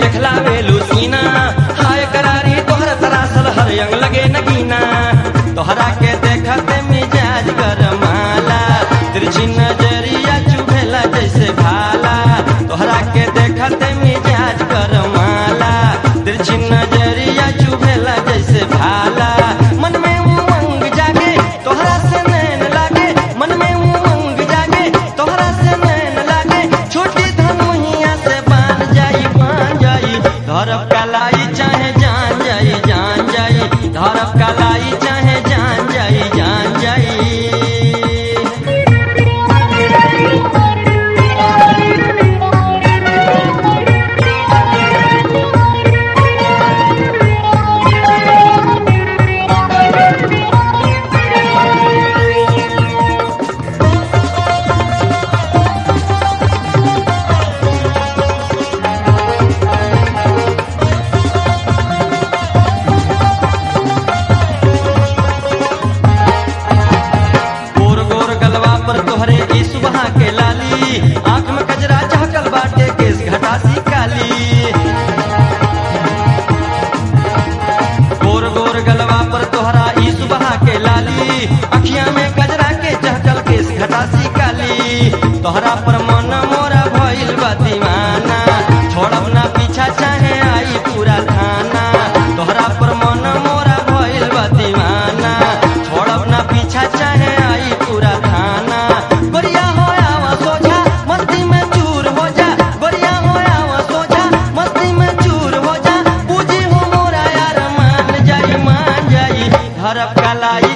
देखला वेलू सीना हाय करारी तोहर तरासल हर अंग लगे नगीना तोहरा के देखते मिजाज गरमाला तिरछी नजरिया चुभेला जैसे भाला तोहरा के देखते मिजाज गरमाला तिरछी नजरिया चुभेला जैसे भाला मन में उमंग जागे तोहरा से नैन लागे मन में उमंग जागे तोहरा से नैन लागे छोटी धनुहिया से बान जाई बान जाई धरब कलाई चाहे जान जाई जान जाई धरब कलाई चाहे जान जाई जान जाई गोर गोर गलवा पर तोहरे ई सुबह के लाली आंख में कजरा चहकल बाटे केस घटासी काली गोर गोर गलवा पर तोहरा ई सुबह के लाली अखियां में कजरा के चहकल केस घटासी काली तोहरा पर मन मोरा भइल बा दीवाना छोड़ब ना पीछा चाहे आई पूरा थाना तोहरा पर मन मोरा भइल बा दीवाना छोड़ब ना पीछा चाहे आई पूरा थाना गोरिया हो आवा सोझा मस्ती में चूर हो जा गोरिया हो आवा सोझा मस्ती में चूर हो जा पूजी हो मोरा यार मान जाई मान जाई धरब कलाई